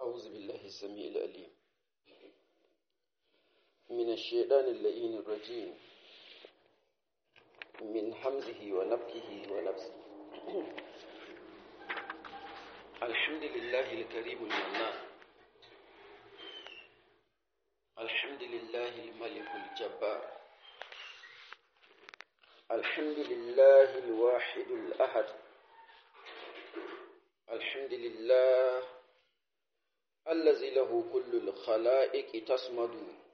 أعوذ بالله السميع العليم من الشيطان اللئين الرجيم من حمزه ونفخه ونفسه الحمد لله الكريم المنان الحمد لله الملك الجبار الحمد لله الواحد الأحد الحمد لله الذي له كل الخلائق تصمد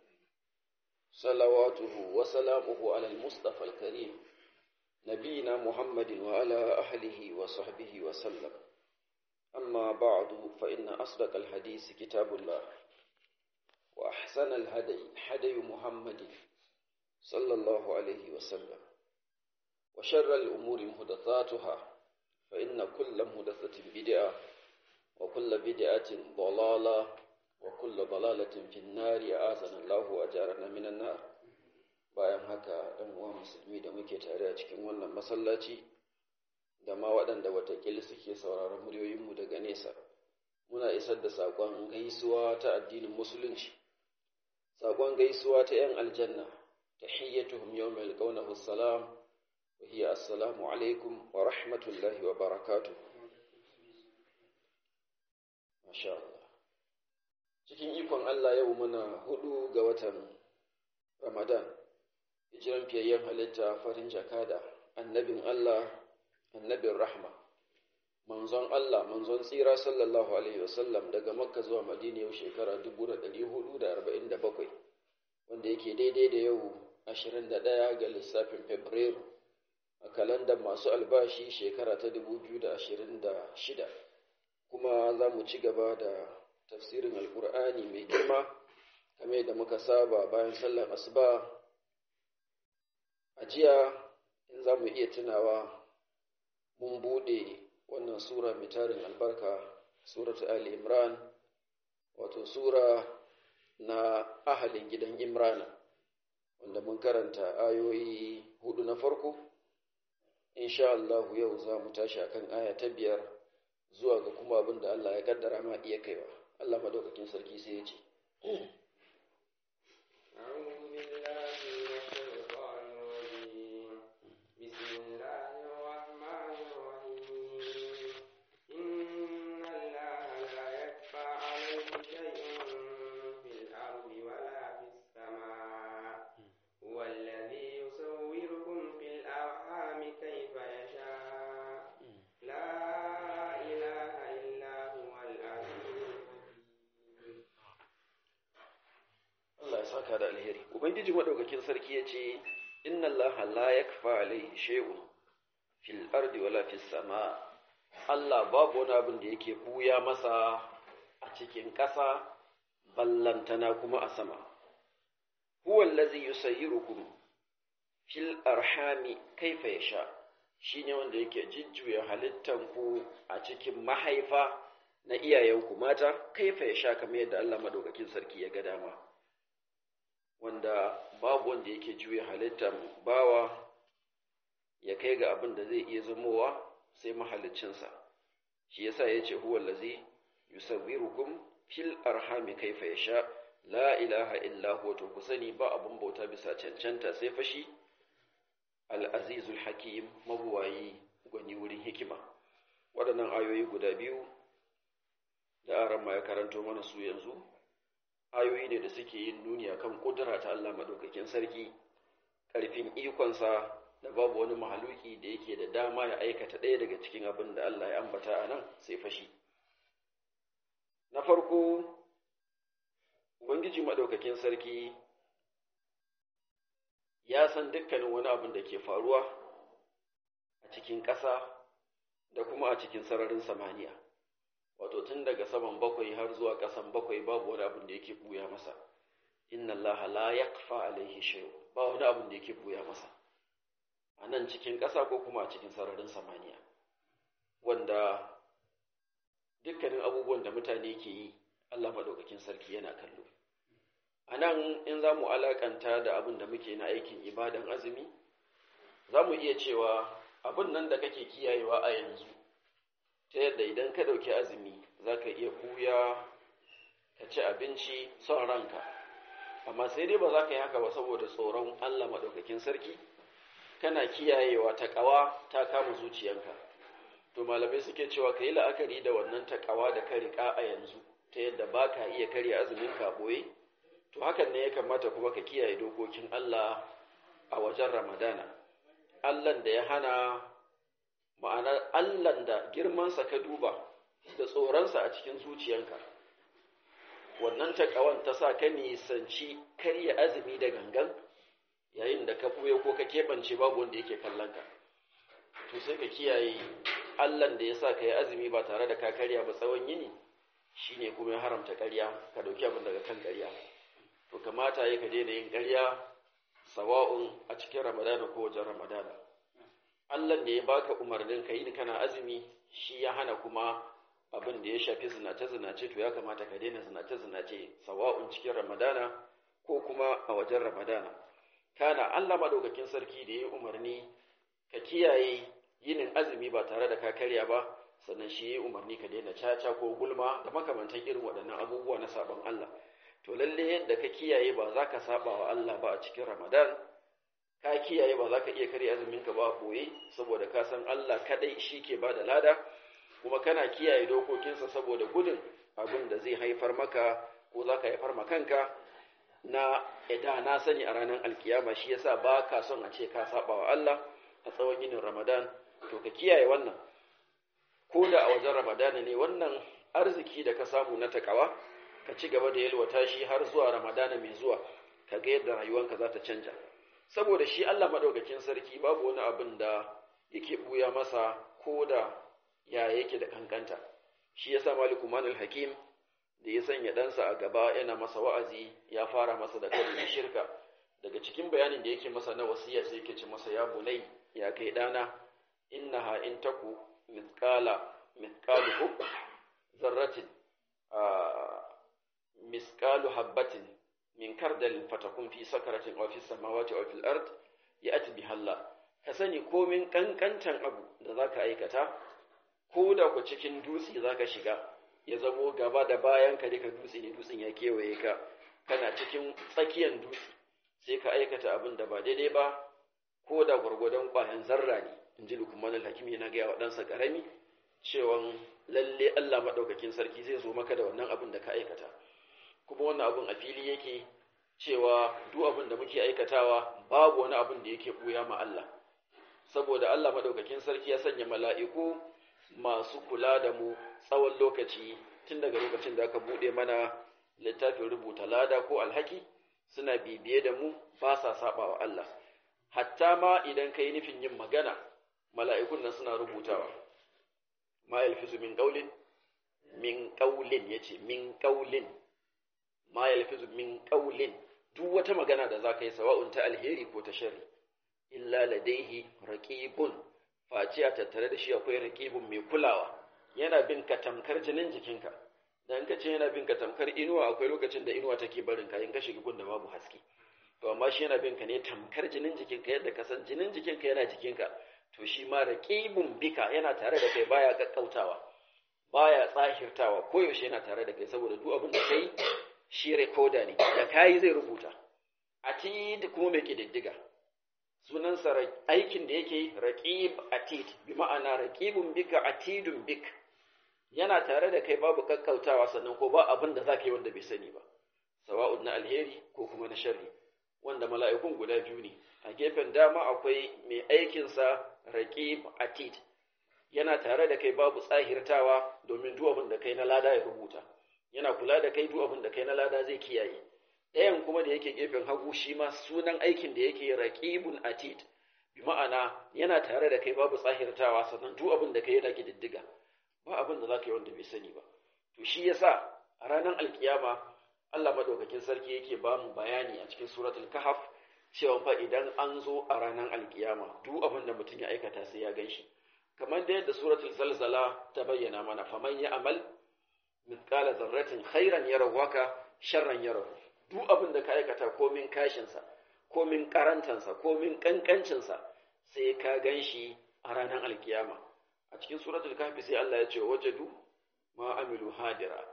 صلواته وسلامه على المصطفى الكريم نبينا محمد وعلى أهله وصحبه وسلم أما بعد فإن أصدق الحديث كتاب الله وأحسن الهدي هدي محمد صلى الله عليه وسلم وشر الأمور محدثاتها فإن كل محدثة بدعة وكل بدعة ضلالة وكل ضلالة في النار أعاذنا الله وأجارنا من النار bayan haka ɗan uwa musulmi da muke tare a cikin wannan masallaci da ma waɗanda watakila suke sauraron muryoyinmu daga nesa muna isar da saƙon gaisuwa ta addinin musulunci saƙon gaisuwa ta 'yan aljanna ta hiyyatuhum yawma yalqawnahu salam wa hiya assalamu alaikum wa rahmatullahi wa barakatuh masha Allah cikin ikon Allah yau muna hudu ga watan Ramadan hijiran fiyayyen halitta farin jakada annabin Allah annabin rahma manzon Allah manzon tsira sallallahu alaihi wasallam daga makka zuwa madina yau shekara 1447 wanda yake daidai da yau 21 ga lissafin fabrairu a kalandar masu albashi shekara ta 2026 kuma za mu ci gaba da tafsirin alkur'ani mai girma kamar da muka saba bayan sallar asuba a jiya in za mu iya tunawa mun bude wannan sura mai tarin albarka suratu ali imran wato sura na ahalin gidan imrana wanda mun karanta ayoyi hudu na farko insha Allah yau za mu tashi akan aya ta biyar zuwa ga kuma abin da Allah ya kaddara ma iya kaiwa Allah madaukakin sarki sai ya ce saka da alheri ubangiji madaukakin sarki ya ce inna allaha la yakfa alaihi shay'un fil ardi wala fis sama Allah babu wani abin da yake buya masa a cikin ƙasa ballantana kuma a sama huwa allazi yusayyirukum fil arhami kaifa yasha shine wanda yake jujjuya halittan ku a cikin mahaifa na iyayenku mata kaifa yasha kamar yadda Allah madaukakin sarki ya ga dama wanda babu wanda yake juya halittar bawa ya kai ga abin da zai iya zamowa sai mahaliccinsa shi yasa ya ce huwa lazi yusawwirukum fil arhami kaifa yasha la ilaha illa huwa to ku sani ba abin bauta bisa cancanta sai fashi al-azizul hakim mabuwayi gwani wurin hikima waɗannan ayoyi guda biyu da aran ya karanto mana su yanzu ayoyi ne da suke yin nuni akan kudura ta Allah madaukakin sarki ƙarfin ikonsa da babu wani mahaluki da yake da dama ya aikata ɗaya daga cikin abin da Allah ya ambata a nan sai fashi na farko ubangiji madaukakin sarki ya san dukkanin wani abin da ke faruwa a cikin ƙasa da kuma a cikin sararin samaniya wato tun daga saman bakwai har zuwa ƙasan bakwai babu wani abin da yake buya masa inna Allah la yakfa alaihi shay'un ba wani abin da yake buya masa a nan cikin ƙasa ko kuma a cikin sararin samaniya wanda dukkanin abubuwan da mutane ke yi Allah madaukakin sarki yana kallo a nan in za mu alakanta da abin da muke na aikin ibadan azumi za mu iya cewa abin nan da kake kiyayewa a yanzu ta yadda idan ka ɗauki azumi za ka iya kuya ka ci abinci son ranka amma sai dai ba za ka yi haka ba saboda tsoron Allah maɗaukakin sarki kana kiyayewa ta ƙawa ta kama zuciyanka to malamai suke cewa ka yi la'akari da wannan ta ƙawa da ka riƙa a yanzu ta yadda ba ka iya karya azumin ka ɓoye to hakan ne ya kamata kuma ka kiyaye dokokin Allah a wajen Ramadana Allahn da ya hana ma'ana Allahn da girmansa ka duba da tsoronsa a cikin zuciyanka wannan taƙawan ta sa ka nisanci karya azumi da gangan yayin da ka ɓuya ko ka keɓance babu wanda yake kallon ka to sai ka kiyaye Allahn da ya sa ka yi azumi ba tare da ka karya ba tsawon yini shine kuma ya haramta karya ka ɗauki abin daga kan karya to kamata ya ka daina yin karya sawa'un a cikin ramadana ko wajen ramadana Allah ne ya baka umarnin ka yi kana azumi shi ya hana kuma abin da ya shafi zinace-zinace to ya kamata ka daina zinace-zinace sawa'un cikin ramadana ko kuma a wajen ramadana kana Allah madaukakin sarki da ya umarni ka kiyaye yinin azumi ba tare da ka karya ba sannan shi ya umarni ka daina caca ko gulma da makamantan irin waɗannan abubuwa na sabon Allah to lalle yadda ka kiyaye ba za ka saba wa Allah ba a cikin ramadan ka kiyaye ba za ka iya karya azumin ka ba koyi saboda ka san Allah kadai shi ke ba da lada kuma kana kiyaye dokokinsa saboda gudun abin da zai haifar maka ko za ka haifar kanka na ida na sani a ranar alkiyama shi yasa ba ka son a ce ka saba wa Allah a tsawon yinin Ramadan to ka kiyaye wannan ko da a wajen Ramadan ne wannan arziki da ka samu na takawa ka ci gaba da yalwata shi har zuwa Ramadan mai zuwa ka ga yadda rayuwanka za ta canja saboda shi Allah madaukakin sarki babu wani abin da yake buya masa ko da ya yake da kankanta shi yasa maliku manul hakim da ya sanya ɗansa a gaba yana masa wa'azi ya fara masa da kalmar shirka daga cikin bayanin da yake masa na wasiya sai yake ce masa ya bunai ya kai ɗana innaha in taku mithqala mithqalu hub zarratin misqalu habbatin min kardalin fatakun fi sakaratin aw fi samawati aw fil ard ya'ti biha Allah ka sani komin kankantan abu da zaka aikata ko da ku cikin dutse za ka shiga ya zamo gaba da bayan ka duka dutse ne dutsen ya kewaye ka kana cikin tsakiyar dutse sai ka aikata abin da ba daidai ba ko da gwargwadon ƙwayan zarra ne in ji lukman al-hakim yana gaya wa ɗansa ƙarami cewa lalle Allah maɗaukakin sarki zai zo maka da wannan abin da ka aikata kuma wannan abin a fili yake cewa duk abin da muke aikatawa babu wani abin da yake ɓuya ma Allah saboda Allah maɗaukakin sarki ya sanya mala'iku masu kula da mu tsawon lokaci tun daga lokacin da aka buɗe mana littafin rubuta lada ko alhaki suna bibiye da mu ba sa saba wa Allah hatta ma idan ka yi nufin yin magana mala'ikun nan suna rubutawa ma yalfizu min qaulin min qaulin yace min qaulin ma yalfizu min qaulin duk wata magana da zaka yi sawa'un ta alheri ko ta sharri illa ladaihi raqibun face a tattare da shi akwai raqibun mai kulawa yana bin ka tamkar jinin jikinka dan ka ce yana bin ka tamkar inuwa akwai lokacin da inuwa take barin ka in ka shiga gun da babu haske to amma shi yana bin ka ne tamkar jinin jikinka yadda ka san jinin jikinka yana jikinka to shi ma raqibun bika yana tare da kai baya kakkautawa baya tsahirtawa koyaushe yana tare da kai saboda duk abin da kai shi recorder ne da kai zai rubuta atid kuma mai kididdiga sunansa aikin da yake raqib atid bi ma'ana raqibun bika atidun bik yana tare da kai babu kakkautawa sannan ko ba abin da zaka yi wanda bai sani ba sawa'un na alheri ko kuma na sharri wanda mala'ikun guda biyu ne a gefen dama akwai mai aikinsa raqib atid yana tare da kai babu tsahirtawa domin duk abin da kai na lada ya rubuta yana kula da kai duk abin da kai na lada zai kiyaye ɗayan kuma da yake gefen hagu shi ma sunan aikin da yake raqibun atid bi ma'ana yana tare da kai babu tsahirtawa sannan duk abin da kai yana kididdiga ba abin da zaka yi wanda bai sani ba to shi yasa a ranar alkiyama Allah madaukakin sarki yake ba mu bayani a cikin suratul kahf cewa fa idan an zo a ranar alkiyama duk abin da mutum ya aikata sai ya ganshi kamar da yadda suratul zalzala ta bayyana mana faman ya amal mithqala zarratin khairan yarahu waka sharran yarahu duk abin da ka aikata komin kashinsa komin karantansa komin kankancinsa sai ka ganshi a ranar alkiyama a cikin suratul kahfi sai Allah ya ce wajadu ma amilu hadira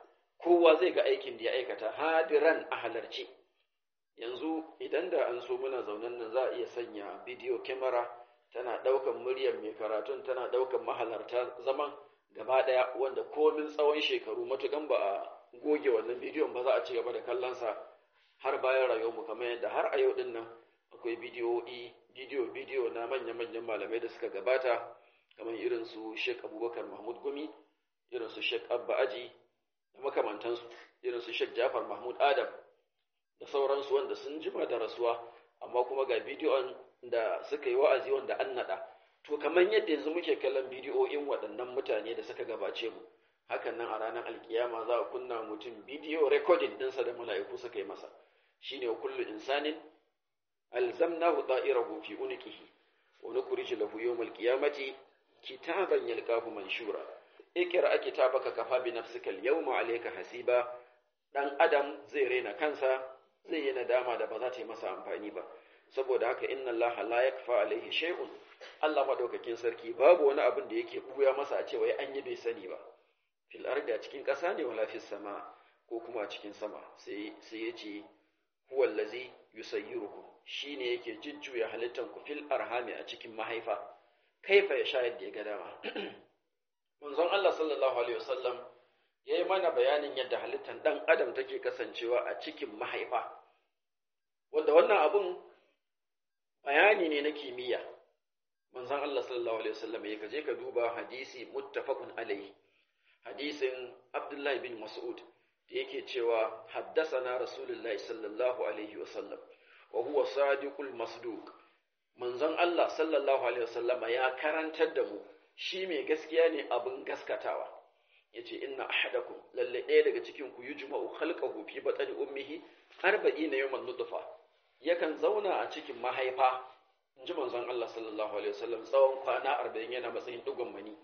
kowa zai ga aikin da ya aikata hadiran a halarci yanzu idan da an so muna zaunan nan za a iya sanya bidiyo kyamara tana ɗaukan muryar mai karatun tana ɗaukan mahalarta zaman gaba ɗaya wanda komin tsawon shekaru matukan ba a goge wannan bidiyon ba za a ci gaba da kallonsa har bayan rayuwarmu kamar yadda har a yau din nan akwai bidiyoyi bidiyo bidiyo na manya-manyan malamai da suka gabata kamar irin su Sheikh Abubakar Mahmud Gumi irin su Sheikh Abba Aji da makamantansu irin su Sheikh Jafar Mahmud Adam da sauransu wanda sun jima da rasuwa amma kuma ga bidiyon da suka yi wa'azi wanda an naɗa to kamar yadda yanzu muke kallon bidiyoyin waɗannan mutane da suka gabace mu hakan nan a ranar alkiyama za a kunna mutum bidiyo recording ɗinsa da mala'iku suka yi masa shine kullu insanin alzamnahu da'irahu fi unqihi wa nukhrij lahu yawmal qiyamati kitaban yalqahu manshura ikra kitabaka kafa bi nafsika al-yawma alayka hasiba dan adam zai rena kansa zai yi nadama da ba za ta yi masa amfani ba saboda haka inna Allah la yakfa alaihi shay'un Allah madaukakin sarki babu wani abin da yake buya masa a cewa an yi bai sani ba fil ardi a cikin ƙasa ne wala fis sama ko kuma a cikin sama sai sai yace huwa allazi yusayyirukum shine yake jujjuya halittan ku fil arhami a cikin mahaifa kaifa ya sha yadda ya ga dama manzon Allah sallallahu alaihi wasallam yayi mana bayanin yadda halittan dan adam take kasancewa a cikin mahaifa wanda wannan abun bayani ne na kimiyya manzon Allah sallallahu alaihi wasallam ya kaje ka duba hadisi muttafaqun alaihi hadisin Abdullahi bin Mas'ud da yake cewa haddasana Rasulullahi sallallahu alaihi wasallam wa huwa sadiqul masduq manzon Allah sallallahu alaihi wasallama ya karantar da mu shi mai gaskiya ne abin gaskatawa yace inna ahadakum lalle ɗaya daga cikin ku yujma'u khalqahu fi batni ummihi 40 yawman nutfa yakan zauna a cikin mahaifa inji manzon Allah sallallahu alaihi wasallam tsawon kwana 40 yana matsayin dugon mani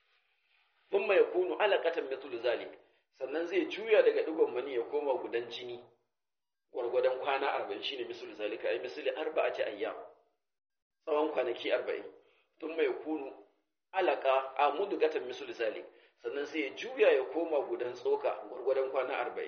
thumma yakunu alaqatan mithlu zalik sannan zai juya daga dugon mani ya koma gudan jini gwargwadon kwana 40 shine mislu zalika ai misli arba'ati ayyam tsawon kwanaki 40 thumma yakunu alaqa amudugatan mislu zalik sannan sai ya juya ya koma gudan tsoka gwargwadon kwana arba'in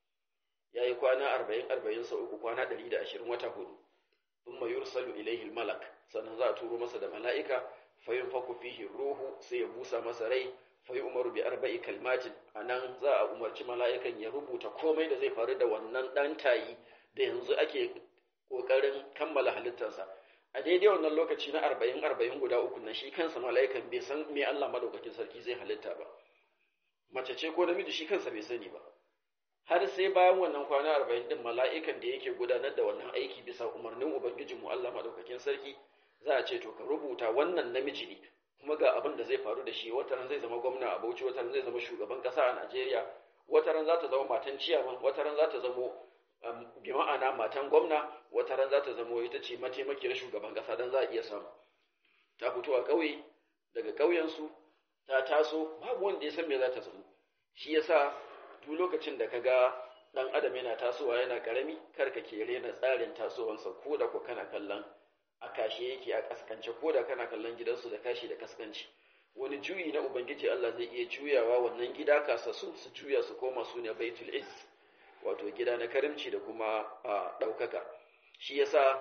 ya yi kwana arba'in arba'in sau uku kwana ɗari da ashirin wata hudu sun mayur salu ilaihi malak sannan za a turo masa da mala'ika fayin faku fihi ruhu sai ya busa masa rai fayi umaru bi arba'i kalmatin a nan za a umarci mala'ikan ya rubuta komai da zai faru da wannan ɗan tayi da yanzu ake ƙoƙarin kammala halittarsa a daidai wannan lokaci na arba'in arba'in guda uku na shi kansa mala'ikan bai san me Allah madaukakin sarki zai halitta ba mace ce ko namiji shi kansa bai sani ba har sai bayan wannan kwana arba'in din mala'ikan da yake gudanar da wannan aiki bisa umarnin ubangijin mu Allah madaukakin sarki za a ce to ka rubuta wannan namiji ne kuma ga abin da zai faru da shi wata ran zai zama gwamna a Bauchi wata ran zai zama shugaban kasa a Najeriya wata ran za ta zama matan ciyaman wata ran za ta zama bi ma'ana matan gwamna wata ran za ta zama ita ce mataimakiyar shugaban kasa dan za a iya samu ta fito a ƙauye daga ƙauyensu ta taso babu wanda ya san me za ta zama shi yasa duk lokacin da kaga dan adam yana tasowa yana karami kar ka ke rena tsarin tasowansa ko da ko kana kallon a kashe yake a kaskance ko da kana kallon gidansu da kashi da kaskanci wani juyi na ubangiji Allah zai iya juyawa wannan gida kasassu su juya su koma su ne baitul izz wato gida na karimci da kuma ɗaukaka shi yasa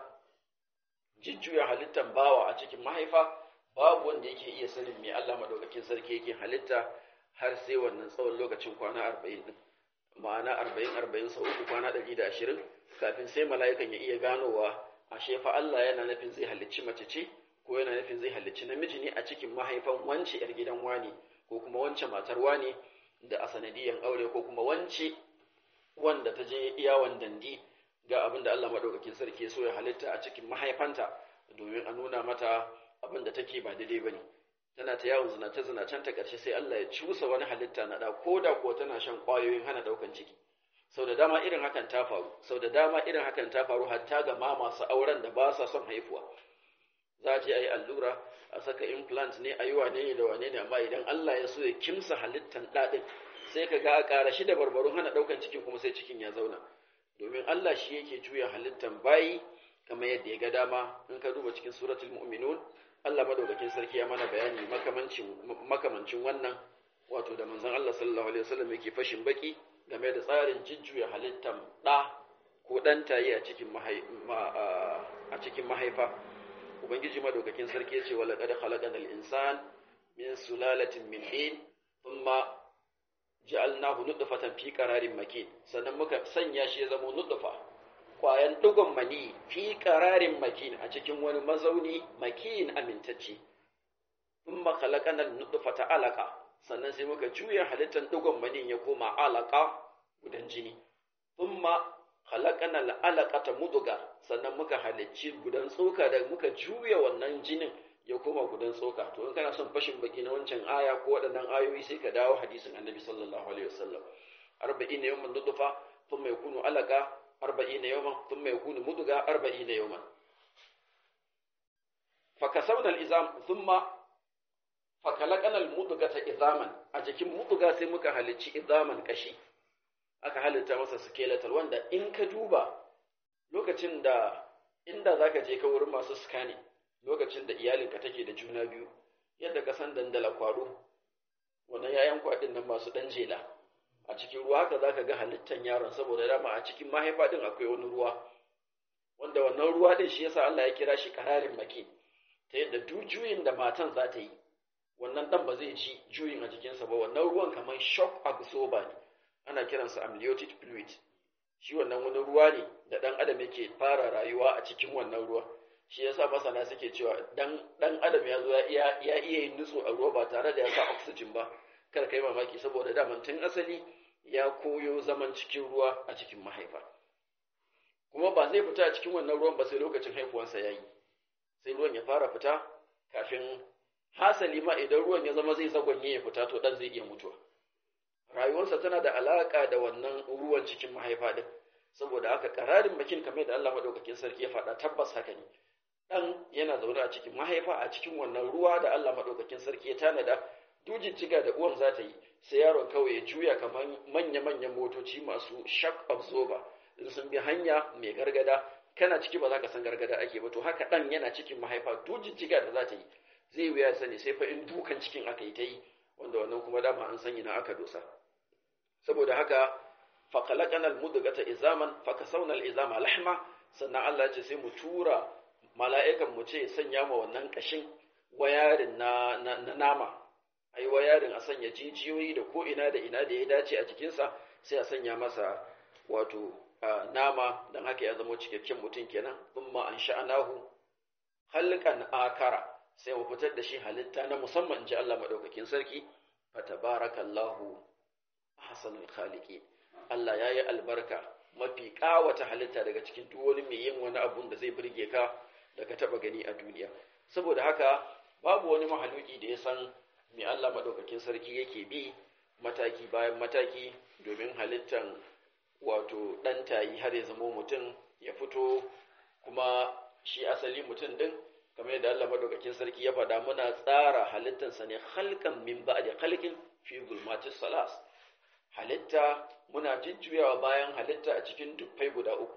jujjuya halittan bawa a cikin mahaifa babu wanda yake iya sanin me Allah madaukakin sarki yake halitta har sai wannan tsawon lokacin kwana arba'in din ma'ana arba'in arba'in sau uku kwana ɗari da ashirin kafin sai mala'ikan ya iya ganowa ashe fa Allah yana nufin zai halicci mace ce ko yana nufin zai halicci namiji ne a cikin mahaifan wance yar gidan wani ko kuma wance matar wani da a sanadiyan aure ko kuma wance wanda ta je yawon dandi ga abin da Allah madaukakin sarki so ya halitta a cikin mahaifanta domin a nuna mata abin da take ba daidai bane tana ta yawon zinace zinacen ta ƙarshe sai Allah ya cusa wani halitta na da ko da ko tana shan ƙwayoyin hana ɗaukan ciki sau da dama irin hakan ta faru sau da dama irin hakan ta faru hatta ga ma masu auren da ba sa son haifuwa za a je a yi allura a saka implant ne a yi wane ne da wane ne amma idan Allah ya so ya kimsa halittan ɗaɗin sai ka ga a ƙara shi da barbarun hana ɗaukan cikin kuma sai cikin ya zauna domin Allah shi yake juya halittan bayi kamar yadda ya ga dama in ka duba cikin suratul mu'minun Allah madaukakin sarki ya mana bayani makamancin makamancin wannan wato da manzon Allah sallallahu alaihi wasallam yake fashin baki game da tsarin jujjuya halittar ɗa ko ɗan tayi a cikin a cikin mahaifa ubangiji madaukakin sarki yace wala qad khalaqana al-insan min sulalatin min tin thumma ja'alnahu nutfatan fi qararin makin sannan muka sanya shi ya zama nutfa kwayan dugon mani fi qararin makin a cikin wani mazauni makin amintacce thumma khalaqana an-nutfata alaqa sannan sai muka juya halittar dugon mani ya koma alaqa gudan jini thumma khalaqana al-alaqata mudghah sannan muka halicci gudan tsoka da muka juya wannan jinin ya koma gudan tsoka to in kana son fashin baki na wancan aya ko waɗannan ayoyi sai ka dawo hadisin annabi sallallahu alaihi wasallam arba'ina yawman nutfa thumma yakunu alaqa arba'ina yawman thumma yakunu mudghah arba'ina yawman fakasawna al-izam thumma fakalaqana al-mudghata izaman a jikin mudga sai muka halicci izaman kashi aka halitta masa skeletal wanda in ka duba lokacin da inda zaka je ka wurin masu scanning lokacin da iyalinka take da juna biyu yadda ka san dandala kwaro wannan yayan kwadin nan masu dan jela a cikin ruwa haka zaka ga halittan yaron saboda dama a cikin mahaifa din akwai wani ruwa wanda wannan ruwa din shi yasa Allah ya kira shi kararin maki ta yadda duk juyin da matan za ta yi wannan dan ba zai ji juyin a jikinsa ba wannan ruwan kamar shock absorber ne ana kiransa amniotic fluid shi wannan wani ruwa ne da dan adam yake fara rayuwa a cikin wannan ruwa shi yasa masana suke cewa dan dan adam ya zo ya iya ya iya yin nutsu a ruwa ba tare da ya sa oxygen ba kar kai mamaki saboda daman tun asali ya koyo zaman cikin ruwa a cikin mahaifa kuma ba zai fita a cikin wannan ruwan ba sai lokacin haihuwansa yayi sai ruwan ya fara fita kafin hasali ma idan ruwan ya zama zai zagonye ya fita to dan zai iya mutuwa rayuwarsa tana da alaka da wannan ruwan cikin mahaifa din saboda haka kararin bakin kamar da Allah madaukakin sarki ya faɗa tabbas haka ne dan yana zaune a cikin mahaifa a cikin wannan ruwa da Allah madaukakin sarki ya tanada dujin ciga da uwan za ta yi sai yaron kawai ya juya kamar manya-manyan motoci masu shock absorber in sun bi hanya mai gargada kana ciki ba za ka san gargada ake ba to haka dan yana cikin mahaifa dujin ciga da za ta yi zai wuya sani sai fa in dukan cikin aka yi ta yi wanda wannan kuma dama an sanya na aka dosa saboda haka faƙalaƙan almudugata izaman fakasaunar izama lahma sannan Allah ce sai mu tura mala'ikan mu ce sanya ma wannan ƙashin wayarin na, nama a yi wayarin a sanya jijiyoyi da ko ina da ina da ya dace a jikinsa sai a sanya masa wato nama don haka ya zama cikakken mutum kenan thumma an sha'anahu halqan akara sai mu fitar da shi halitta na musamman in ji Allah madaukakin sarki fatabarakallahu ahsanul khaliqin Allah yayi albarka mafi kawata halitta daga cikin duk wani mai yin wani abun da zai burge ka da ka taba gani a duniya saboda haka babu wani mahaluki da ya san me Allah madaukakin sarki yake bi mataki bayan mataki domin halittan wato ɗan tayi har ya zamo mutum ya fito kuma shi asali mutum din kamar yadda Allah madaukakin sarki ya faɗa muna tsara halittansa ne halkan min ba'di khalqin fi zulmatis salas halitta muna jujjuyawa bayan halitta a cikin dufai guda uku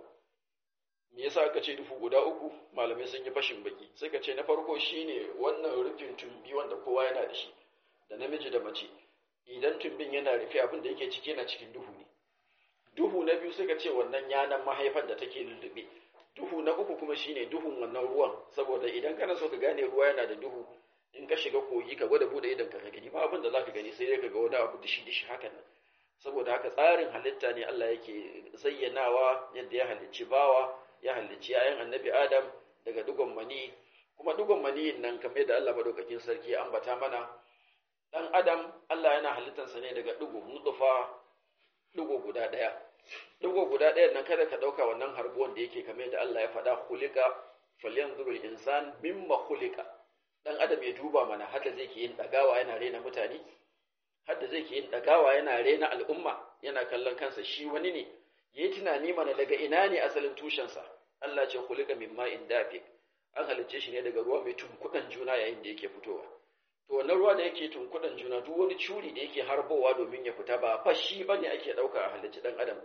me yasa aka ce dufu guda uku malamai sun yi fashin baki suka ce na farko shine wannan rufin tumbi wanda kowa yana da shi da namiji da mace idan tumbin yana rufe abin da yake ciki yana cikin duhu ne duhu na biyu suka ce wannan yanan mahaifan da take lullube duhu na uku kuma shine duhun wannan ruwan saboda idan kana so ka gane ruwa yana da duhu in ka shiga kogi ka gwada bude idan ka gani ba abin da zaka gani sai dai ka ga wani abu dishi dishi hakan nan saboda haka tsarin halitta ne Allah yake zayyanawa yadda ya halicci bawa ya halicci yayan annabi Adam daga dugon mani kuma dugon maniyin nan kamar da Allah madaukakin sarki ya ambata mana dan Adam Allah yana halittansa ne daga dugo nutfa dugo guda daya dugo guda ɗayan nan kada ka ɗauka wannan harbuwan da yake kamar da Allah ya faɗa hulika falyanzuru insan mimma hulika dan adam ya duba mana hada zai ke yin dagawa yana rena mutane hada zai ke yin dagawa yana rena al'umma yana kallon kansa shi wani ne yayi tunani mana daga ina ne asalin tushensa Allah ce hulika mimma indafiq an halicce shi ne daga ruwa mai tunkuɗan juna yayin da yake fitowa to wannan ruwa da yake tunkuɗan juna duk wani curi da yake harbowa domin ya fita ba fa shi bane ake ɗauka a halicci ɗan adam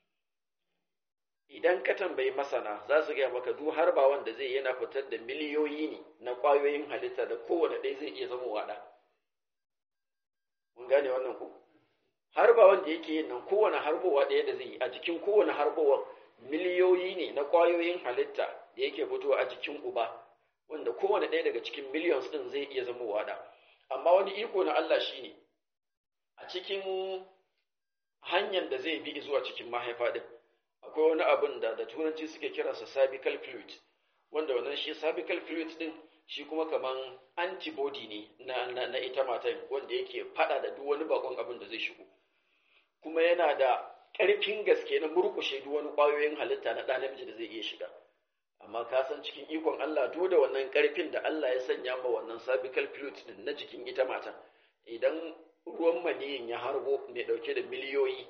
idan ka tambayi masana za su gaya maka duk harba wanda zai yana fitar da miliyoyi ne na ƙwayoyin halitta da kowane ɗaya zai iya zama waɗa mun gane wannan ku harba wanda yake yin nan kowane harbowa ɗaya da zai yi a jikin kowane harbowa miliyoyi ne na ƙwayoyin halitta da yake fitowa a jikin uba wanda kowane ɗaya daga cikin millions ɗin zai iya zama wada amma wani iko na Allah shine a cikin hanyar da zai bi zuwa cikin mahaifa ɗin akwai wani abin da da turanci suke kiransa cervical fluid wanda wannan shi cervical fluid ɗin shi kuma kaman antibody ne na, na, na ita matan wanda yake fada da duk wani bakon abin da zai shigo kuma yana da ƙarfin gaske na murkushe duk wani ƙwayoyin halitta na ɗan namiji da zai iya shiga amma ka san cikin ikon Allah duk da wannan ƙarfin da Allah ya sanya ma wannan cervical fluid din na jikin ita matan idan ruwan maniyin ya harbo mai ɗauke da miliyoyi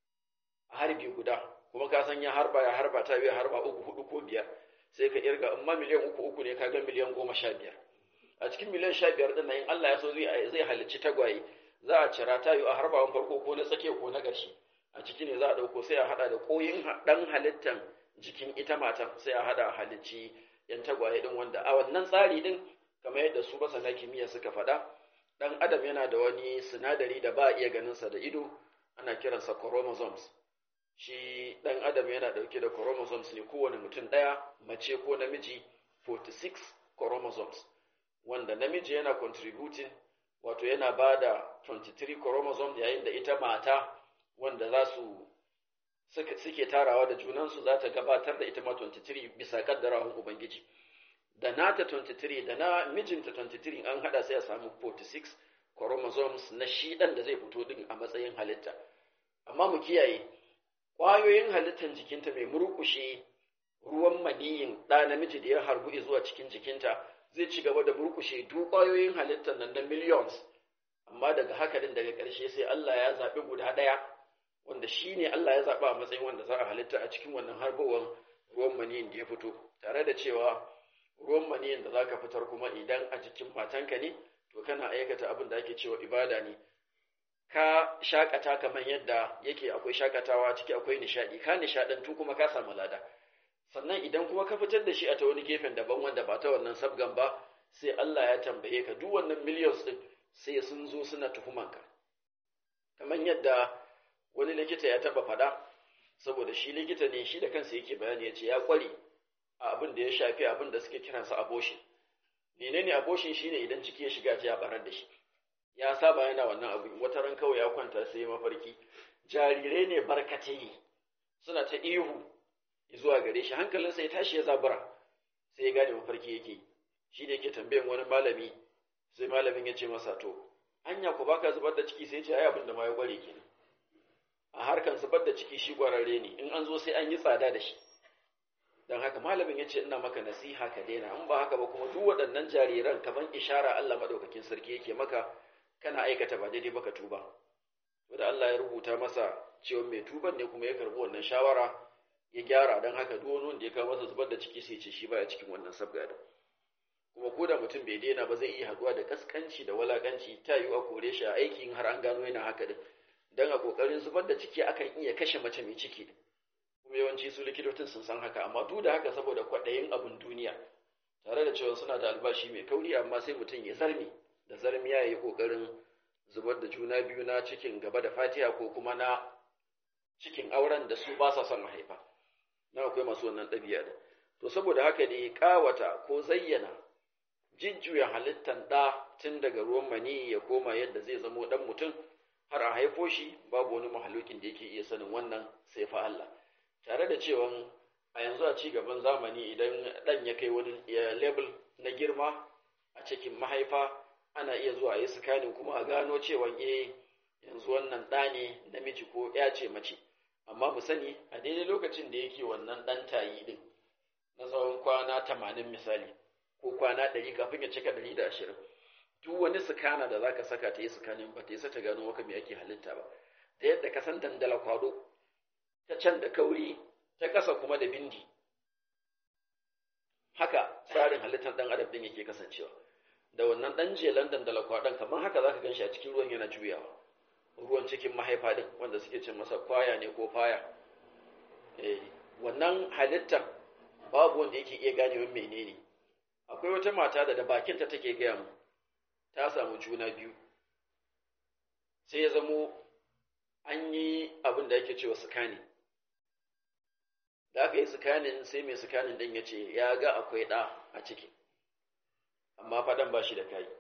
a harbi guda kuma ka san ya harba ya harba ta biya harba uku hudu ko biyar sai ka irga in ma miliyan uku uku ne ka ga miliyan goma sha biyar a cikin miliyan sha biyar ɗin nan in Allah ya so zai halicci tagwaye za a cira ta yi a harbawan farko ko na tsakiya ko na ƙarshe a ciki ne za a ɗauko sai a haɗa da ƙoyin ɗan halittan jikin ita matan sai a haɗa halicci yan tagwaye ɗin wanda a wannan tsari ɗin kamar yadda su masana kimiyya suka faɗa ɗan adam yana da wani sinadari da ba a iya ganinsa da ido ana kiransa chromosomes shi ɗan adam yana ɗauke da chromosomes ne kowane mutum ɗaya mace ko namiji 46 chromosomes wanda namiji yana contributing wato yana ba da 23 chromosomes yayin da ita mata wanda za su suke tarawa da junansu za ta gabatar da ita ma 23 bisa kaddarawan ubangiji da nata 23 da na mijinta 23 an hada sai a samu 46 chromosomes na shi ɗan da zai fito din a matsayin halitta amma mu kiyaye ƙwayoyin halittar jikinta mai murkushe ruwan maniyin ɗa namiji da ya harbu zuwa cikin jikinta zai ci gaba da murkushe duk ƙwayoyin halittar nan na millions amma daga haka din daga ƙarshe sai Allah ya zaɓi guda ɗaya wanda shi ne Allah ya zaɓa a matsayin wanda za a halitta a cikin wannan harbowar ruwan maniyin da ya fito tare da cewa ruwan maniyin da za ka fitar kuma idan a jikin matanka ne to kana aikata abin da ake cewa ibada ne ka shakata kamar yadda yake akwai shakatawa ciki akwai nishaɗi ka nishaɗantu kuma ka samu lada sannan idan kuma ka fitar da shi a ta wani gefen daban wanda ba ta wannan sabgan ba sai Allah ya tambaye ka duk wannan millions din sai sun zo suna tuhumanka kamar yadda wani likita ya taba faɗa saboda shi likita ne shi da kansa yake bayani ya ce ya kware a abin da ya shafi abin da suke kiransa abortion menene abortion shine idan ciki ya shiga ya barar da shi ya saba yana wannan abu wata ran kawai ya kwanta sai mafarki jarirai ne barkatai suna ta ihu zuwa gare shi hankalinsa ya tashi ya zabura sai ya gane mafarki yake shi da yake tambayan wani malami sai malamin ya ce masa to anya ku baka zubar da ciki sai ce ai abin da ma ya kware kenan a harkan zubar da ciki shi kwararre ne in an zo sai an yi tsada da shi don haka malamin ya ce ina maka nasiha ka daina in ba haka ba kuma duk waɗannan jariran kaman ishara Allah maɗaukakin sarki yake maka kana aikata ba daidai baka tuba wanda Allah ya rubuta masa cewa mai tuban ne kuma ya karbi wannan shawara ya gyara don haka duk wani wanda ya kawo masa zubar da ciki sai ce shi baya cikin wannan sabga da kuma ko da mutum bai daina ba zai iya haɗuwa da kaskanci da walakanci ta yiwu a kore shi a aikin har an gano yana haka din dan a kokarin zubar da ciki akan iya kashe mace mai ciki kuma yawanci su likitocin sun san haka amma duk da haka saboda kwaɗayin abin duniya tare da cewa suna da albashi mai kauri amma sai mutum ya zarmi da zarmiya ya yi kokarin zubar da juna biyu na cikin gaba da fatiha ko kuma na cikin auren da su ba sa son haifa na akwai masu wannan ɗabi'a da to saboda haka ne ƙawata ko zayyana jijjuya halittan ɗa tun daga ruwan mani ya koma yadda zai zamo ɗan mutum har a haifo shi babu wani mahalukin da yake iya sanin wannan sai fa Allah tare da cewa a yanzu a ci gaban zamani idan ɗan ya kai wani level na girma a cikin mahaifa ana iya zuwa yi sikanin kuma a gano cewa eh yanzu wannan ɗa ne namiji ko ya ce mace amma mu sani a daidai lokacin da yake wannan ɗan tayi ɗin na tsawon kwana tamanin misali ko kwana ɗari kafin ya cika ɗari da ashirin duk wani sikana da zaka saka ta yi sikanin ba ta yi ta gano maka me ake halitta ba ta yadda ka san dandala kwado ta can da kauri ta ƙasa kuma da bindi haka tsarin halittar ɗan adam ɗin yake kasancewa da wannan ɗan jelan dandala kwadon kamar haka zaka gan shi a cikin ruwan yana juyawa ruwan cikin mahaifa ɗin wanda suke cin masa kwaya ne ko faya wannan halittar babu wanda yake iya ganewa menene akwai wata mata da da bakinta take gaya mu ta samu juna biyu sai ya zamo an yi abin da ake cewa sukani da aka yi sukanin sai mai sukanin ɗin ya ce ya ga akwai ɗa a ciki amma faɗan ba shi da kayi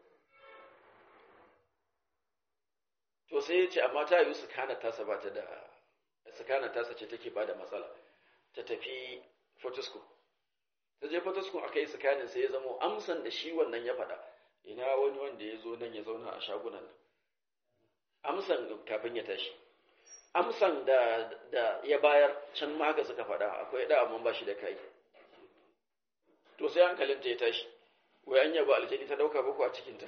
to sai ya ce amma ta yi sukana tasa ba ta da sukana tasa ce take ba da matsala ta tafi fotosko ta je fotosko aka yi sukanin sai ya zamo amsan da shi wannan ya faɗa ina wani wanda ya zo nan ya zauna a shagunan nan amsan kafin ya tashi amsan da, da ya bayar can ma haka suka faɗa akwai da amma ba shi da kai to sai hankalinta ya tashi wai an yaba aljani ta dauka bako a cikinta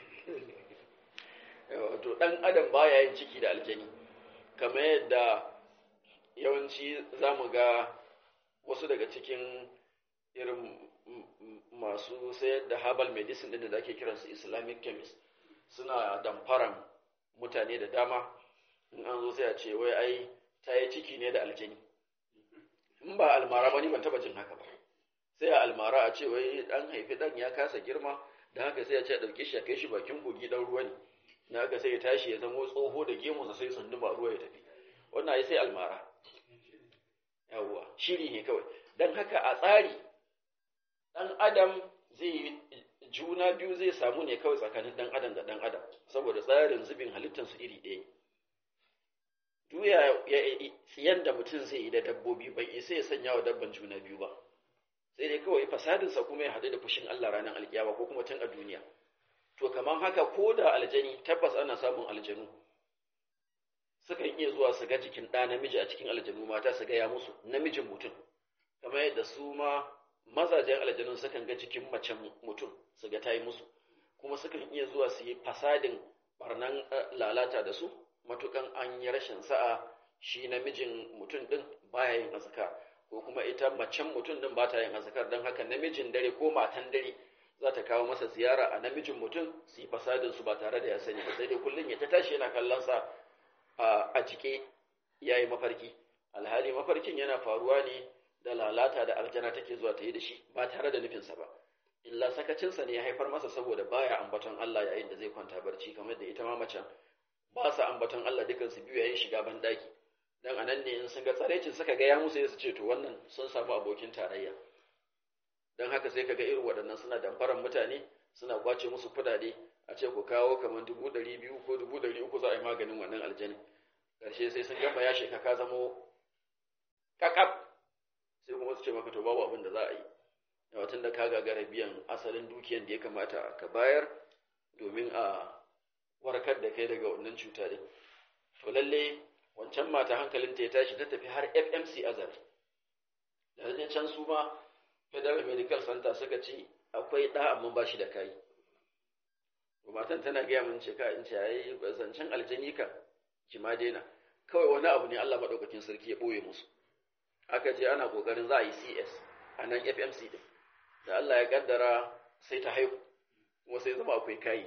to dan adam baya yin ciki da aljani kamar yadda yawanci za mu ga wasu daga cikin irin masu sayar da herbal medicine ɗin da ake kiransu islamic chemist suna damfaran mutane da dama in an zo sai a ce wai ai ta yi ciki ne da aljani in ba almara ba ni ban taba jin haka ba sai a almara a ce wai dan haifi dan ya kasa girma da haka sai a ce a ɗauke shi a kai shi bakin kogi dan ruwa ne na haka sai ya tashi ya zama tsoho da gemunsa sai sunduma ruwa ya tafi wannan ai sai almara yawwa shiri ne kawai dan haka a tsari dan adam zai juna biyu zai samu ne kawai tsakanin dan adam da dan adam saboda tsarin zubin halittarsu iri ɗaya duya yadda mutum zai yi da dabbobi bai isa ya sanya wa dabban juna biyu ba sai dai kawai fasadinsa kuma ya haɗu da fushin Allah ranar alkiyama ko kuma tun a duniya to kamar haka ko da aljani tabbas ana samun aljanu sukan iya zuwa su ga jikin ɗa namiji a cikin aljanu mata su gaya musu namijin mutum kamar yadda su ma mazajen aljanun sukan ga jikin macen mutum su ga ta yi musu kuma sukan iya zuwa su yi fasadin barnan lalata da su matukan an yi rashin sa'a shi namijin mutum din baya yin azkar ko kuma ita macen mutum din ba ta yin azkar don haka namijin dare ko matan dare za ta kawo masa ziyara a namijin mutum su yi fasadin su ba tare da ya sani ba sai dai kullum ya ta tashi yana kallon sa a jike ya yi mafarki alhali mafarkin yana faruwa ne da lalata da aljana take zuwa ta yi da shi ba tare da nufinsa ba illa sakacinsa ne ya haifar masa saboda baya ambaton Allah yayin da zai kwanta barci kamar da ita ma macen ba su ambaton Allah dukansu biyu yayin shiga ban daki dan anan ne in sun ga tsarecin suka ga ya musu su ce to wannan sun samu abokin tarayya dan haka sai kaga irin waɗannan suna damfaran mutane suna kwace musu kudade a ce ku kawo kamar dubu ɗari biyu ko dubu ɗari uku za a yi maganin wannan aljani ƙarshe sai sun gama ya sheka ka zamo kakaf sai kuma su ce maka to babu abin da za a yi yawa tun da ka gagara biyan asalin dukiyan da ya kamata ka bayar domin a warkar da kai daga wannan cuta din to lalle wancan mata hankalinta ya tashi ta tafi har FMC Azare da wajen can su ma Federal Medical Center suka ce akwai ɗa amma ba shi da kai matan tana gaya min ce ka in ce yayi zancen aljani kan ki ma daina kawai wani abu ne Allah madaukakin sarki ya boye musu aka je ana kokarin za a yi CS a nan FMC din da Allah ya kaddara sai ta haihu kuma sai zama akwai kayi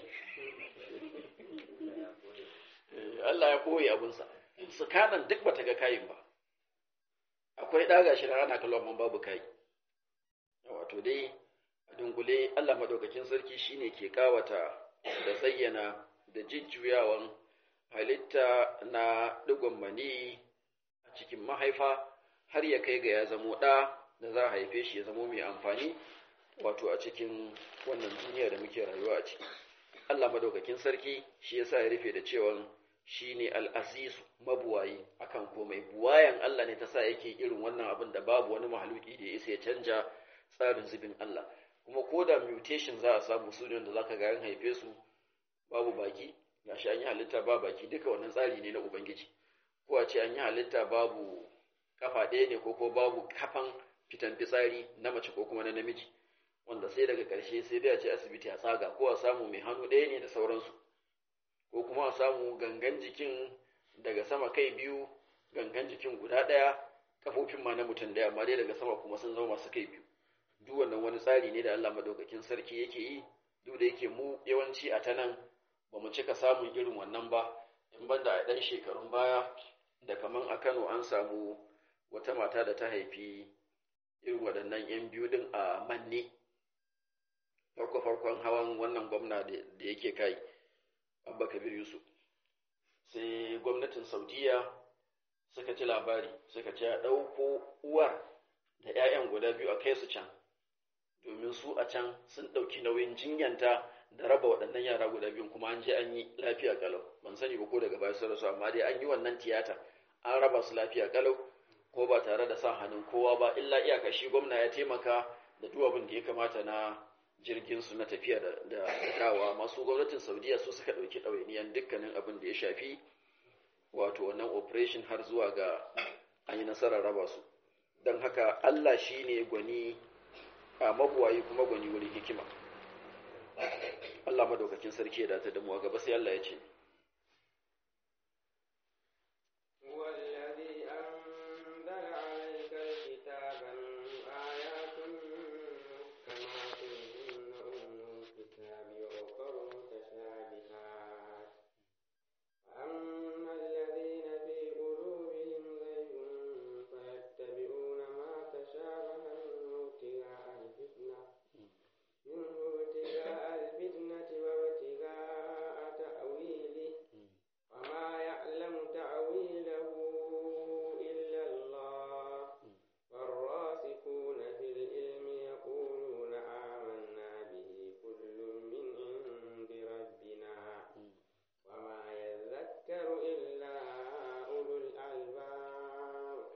Allah ya koyi abinsa su kanan duk bata ga kayin ba akwai ɗaga shi na ana kallon man babu kayi wato dai a dunkule Allah madaukakin sarki shine ke kawata da zayyana da jijjuyawan halitta na digon mani a cikin mahaifa har ya kai ga ya zamo ɗa da za a haife shi ya zamo mai amfani wato a cikin wannan duniya da muke rayuwa a ciki Allah madaukakin sarki shi yasa ya rufe da cewa shi ne al'azizu mabuwayi akan komai buwayan Allah ne ta sa yake irin wannan abin da babu wani mahaluki da ya isa ya canja tsarin zubin Allah kuma ko da mutation za a samu su da za ka ga haife su babu baki gashi an yi halitta ba baki duka wannan tsari ne na ubangiji ko a ce an yi halitta babu kafa ɗaya ne ko ko babu kafan fitan fitsari na mace ko kuma na namiji wanda sai daga ƙarshe sai dai a ce asibiti a tsaga ko a samu mai hannu ɗaya ne da sauransu ko kuma a samu gangan jikin daga sama kai biyu gangan jikin guda ɗaya kafofin ma na mutum ɗaya amma dai daga sama kuma sun zama masu kai biyu duk wannan wani tsari ne da Allah madaukakin sarki yake yi duk da yake mu yawanci a ta nan ba mu cika samun irin wannan ba in banda a ɗan shekarun baya da kaman a Kano an samu wata mata da ta haifi irin waɗannan 'yan biyu ɗin a manne farko-farkon hawan wannan gwamna da yake kai abba kabir yusuf sai gwamnatin saudiya suka ci labari suka ce a ɗauko uwar da 'ya'yan guda biyu a kai su can domin su a can sun ɗauki nauyin jinyanta da raba waɗannan yara guda biyun kuma an je an yi lafiya kalau ban sani ba ko daga baya sun rasu amma dai an yi wannan tiyata an raba su lafiya kalau ko ba tare da sa hannun kowa ba illa iyaka shi gwamna ya taimaka da duk abin da ya kamata na jirgin su na tafiya da da dawa masu gwamnatin saudiya su suka ɗauki ɗawainiyan dukkanin abin da ya shafi wato wannan operation har zuwa ga an yi nasarar raba su don haka allah shi ne gwani a mabuwayi kuma gwani wuri hikima Allah madaukakin sarki ya dace da mu a gaba sai Allah ya ce والذي أنزل عليك الكتاب آيات محكمات هن أم الكتاب وأخر متشابهات فأما الذين في قلوبهم زيغ فيتبعون ما تشابه منه ابتغاء الفتنة منه ابتغاء الفتنة وابتغاء تأويله وما يعلم تأويله إلا الله والراسخون في العلم يقولون آمنا به كل من عند ربنا وما يذكر إلا أولو الألباب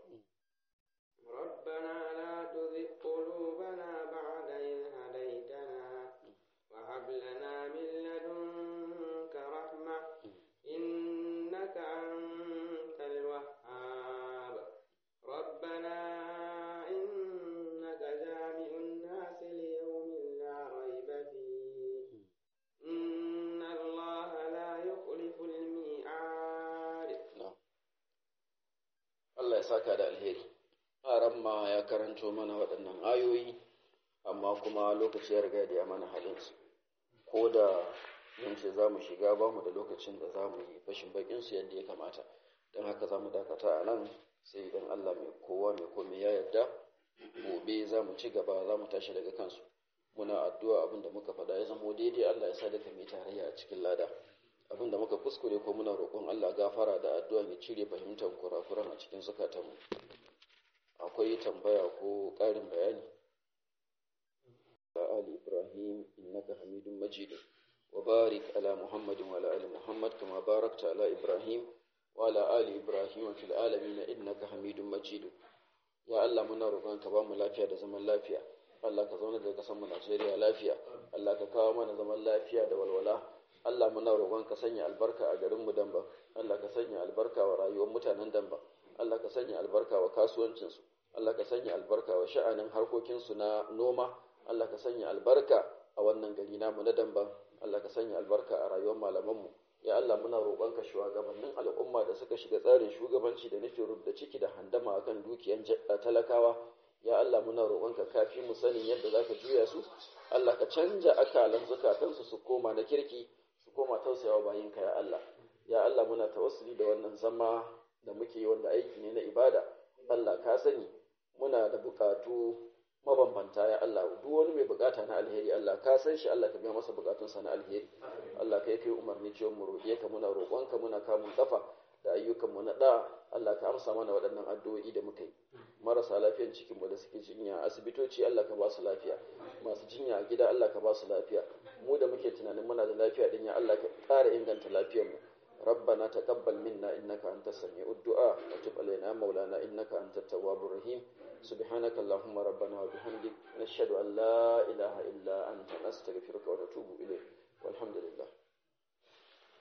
ربنا لا تزغ قلوبنا بعد إذ هديتنا وهب لنا من لدنك رحمة إنك أنت الوهاب ربنا إنك جامع الناس ليوم لا ريب فيه إن الله لا يخلف الميعاد Allah ya saka da alheri ramma ya karanto mana waɗannan ayoyi amma kuma lokaci ya riga da ya mana halinsu ko da mun ce za mu shiga ba mu da lokacin da za mu yi fashin bakinsu yadda ya kamata don haka za mu dakata a nan sai idan Allah mai kowa mai komai ya yarda gobe za mu ci gaba za mu tashi daga kansu muna addu'a abin da muka faɗa ya zamo daidai Allah ya sa daga mai tarayya a cikin lada abin da muka kuskure ko muna roƙon Allah gafara da addu'a ya cire fahimtar kurakuran a cikin zukatanmu akwai tambaya ko ƙarin bayani آل إبراهيم إنك حميد مجيد وبارك على محمد وعلى آل محمد كما باركت على إبراهيم وعلى آل إبراهيم في العالمين إنك حميد مجيد يا الله منا roƙon ka ba mu lafiya da zaman lafiya Allah ka zauna da kasan mu Najeriya lafiya Allah ka kawo mana zaman lafiya da walwala Allah muna roƙon ka sanya albarka a garin mu Damba Allah ka sanya albarka wa rayuwar mutanen Damba Allah ka sanya albarka wa kasuwancin su Allah ka sanya albarka wa sha'anin harkokin su na noma Allah ka sanya albarka a wannan gari namu na Damba Allah ka sanya albarka a rayuwar malamanmu ya Allah muna roƙonka shugabannin al'umma da suka shiga tsarin shugabanci da nufin rubda ciki da handama akan dukiyan talakawa ya Allah muna roƙonka kafi mu sanin yadda zaka juya su Allah ka canja akalan zukatansu su koma na kirki su koma tausayawa bayinka ya Allah ya Allah muna tawassuli da wannan zama da muke wanda aiki ne na ibada Allah ka sani muna da bukatu mabambanta ya Allah duk wani mai bukata na alheri Allah ka san shi Allah ka biya masa bukatunsa na alheri Allah ka yi kai umarni cewa mu roƙe ka muna roƙonka muna kamun kafa da ayyukan mu na da Allah ka amsa mana waɗannan addu'o'i da muka yi marasa lafiyan cikin mu da suke jinya asibitoci Allah ka ba su lafiya masu jinya a gida Allah ka ba su lafiya mu da muke tunanin muna da lafiya din ya Allah ka ƙara inganta lafiyar mu ربنا تقبل منا إنك أنت السميع الدعاء وتب علينا مولانا إنك أنت التواب الرحيم سبحانك اللهم ربنا وبحمدك نشهد أن لا إله إلا أنت